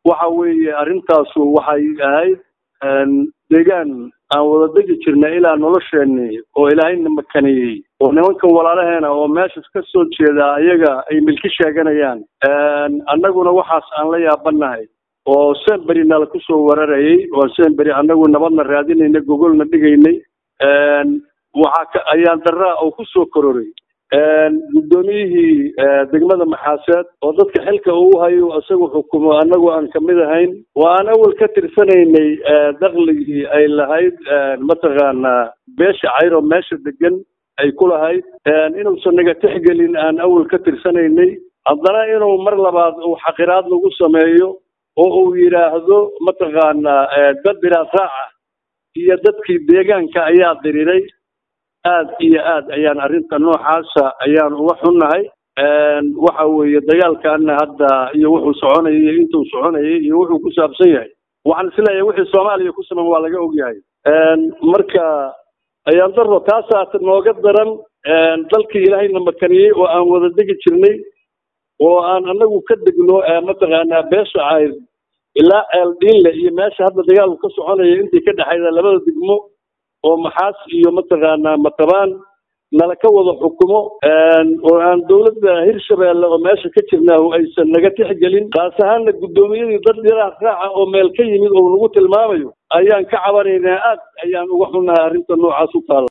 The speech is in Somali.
waxa weeye arrintaasu waxay ahayd deegaan aan wada degi jirnay ilaa nolosheenni oo ilaahayna makaniyey oo nimankan walaalaheena oo meeshas ka soo jeeda ayaga ay milki sheeganayaan annaguna waxaas aan la yaabanahay oo semberi nala kusoo wararayay oo semberi annagu nabadna raadinayna gogolna dhigaynay waxaa ka ayaan daraa oo kusoo kororay guddoomiyihii degmada maxaaseed oo dadka xilka uu hayo isagu xukumo annagu aan kamid ahayn oo aan awal ka tirsanaynay dakligii ay lahayd mataqaanaa beesha cayro meesha degan ay ku lahayd inuusan naga tixgelin aan awal ka tirsanaynay haddana inuu mar labaad uu xaqiraad nagu sameeyo oo uu yidhaahdo mataqaanaa dad diraatraaca iyo dadkii deegaanka ayaa diriray aad iyo aad ayaan arrinta noocaasa ayaan uga xunnahay waxa weeye dagaalkaana hadda iyo wuxuu soconayay iyo intuu soconayay iyo wuxuu ku saabsan yahay waxaan isleeyahay wixii soomaaliya ku saman waa laga ogyahay marka ayaan daro taasaa nooga daran dalkii ilaahayna makaniyey oo aan wada degi jirnay oo aan anagu ka degno mataqaanaa beesha cayr ilaa ceeldhiinle iyo meesha hadda dagaalku ka soconaya intii ka dhexayda labada degmo oo maxaas iyo mataqaanaa matabaan nala ka wada xukumo oo aan dowladda hirshabeelle oo meesha ka jirnaahu aysan naga tixgelin kaas ahaanna guddoomiyadii dad yaraa raaca oo meel ka yimid oo nagu tilmaamayo ayaan ka cabanaynaa aad ayaan uga xunnahay arrinta noocaas u taala